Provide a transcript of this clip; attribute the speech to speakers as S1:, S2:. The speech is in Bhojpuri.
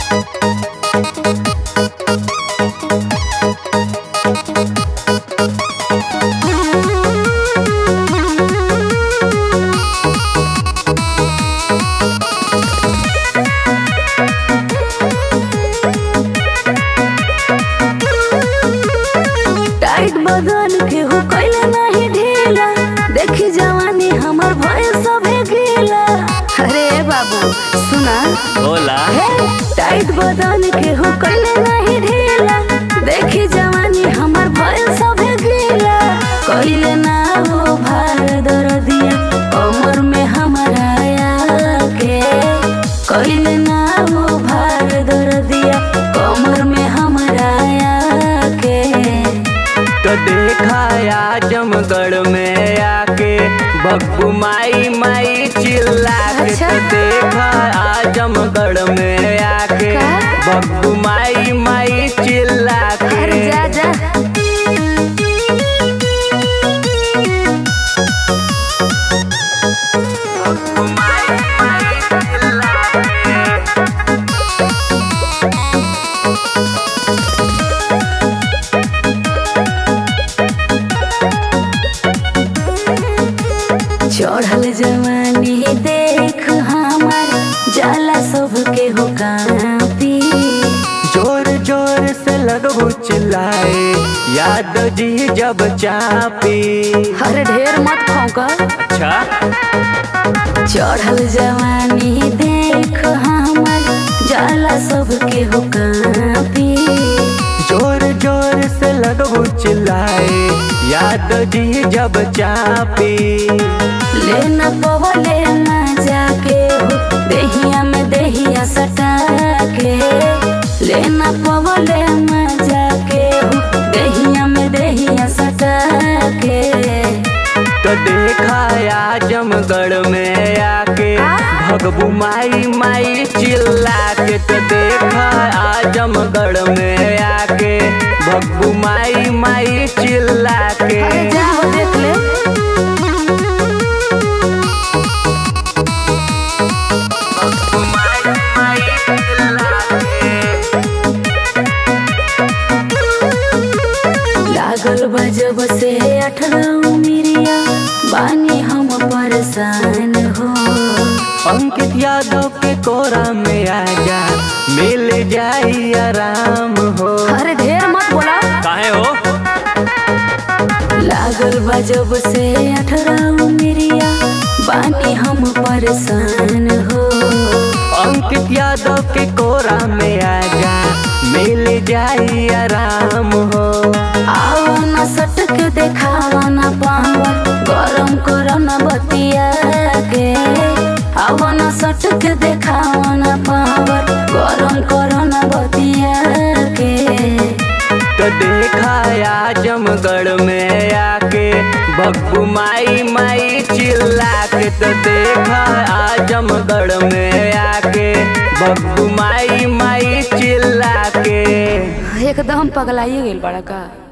S1: टाइट बदन के हो कैले नहीं ढीला देखी जवानी हमर भय सभे गीला अरे बाबू सुना
S2: बोला
S1: हे टाइट बदन के हो कैले नहीं ढीला देखी जवानी हमर भय सभे गीला कैले ना हो भार दर्दिया कमर में हमारा आके कैले ना हो भार दर्दिया कमर में हमारा आके
S2: तो देखा आजमगढ़ में आके बग्गू माई माई चिल्ला के
S1: अच्छा।
S2: तो देखा आजमगढ़ में आके
S1: का?
S2: बग्गू माई माई चिल्ला
S1: अरे
S2: के
S1: जा जा
S2: बग्गू माई माई चिल्ला के
S1: चढ़ल जवानी देख हमार जाला सबके हो कापी
S2: जोर जोर से लगबू चिल्लाए याद जी जब चापी
S1: अरे ढेर मत खौका
S2: अच्छा
S1: चढ़ल जवानी देख हमार जाला सबके हो कापी
S2: जोर जोर से लगबू चिल्लाए याद जी जब चापी
S1: लेना पवले ना जाके हो देहिया में देहिया सटा के लेना पवले ना जाके हो देहिया में देहिया सटा के
S2: तो देखा आजमगढ़ में आके भगबू माई माई चिल्ला के तो देखा आजमगढ़ में आके भगबू माई माई चिल्ला के
S1: अरे जा हो देख ले
S2: भगबू माई माई चिल्ला के
S1: लागल बजब से अठारह मिरिया बानी हम परेशान हो
S2: अंकित यादव के कोरा में आजा मिल जाई आराम हो
S1: अरे ढेर मत बोला
S2: काहे हो
S1: लागल बजब से अठारह मिरिया बानी हम परेशान हो
S2: अंकित यादव के कोरा में आजा मिल जाई आराम हो
S1: आओ न सटक देखावा न पावर गरम करो न बतिया के आओ न सटक देखावा न पावर गरम करो न बतिया के
S2: तो देखा आजमगढ़ में आके बग्गू माई माई चिल्ला के तो देखा आजमगढ़ में आके बग्गू माई माई चिल्ला के
S1: एकदम पगलाइए गेल बड़ा का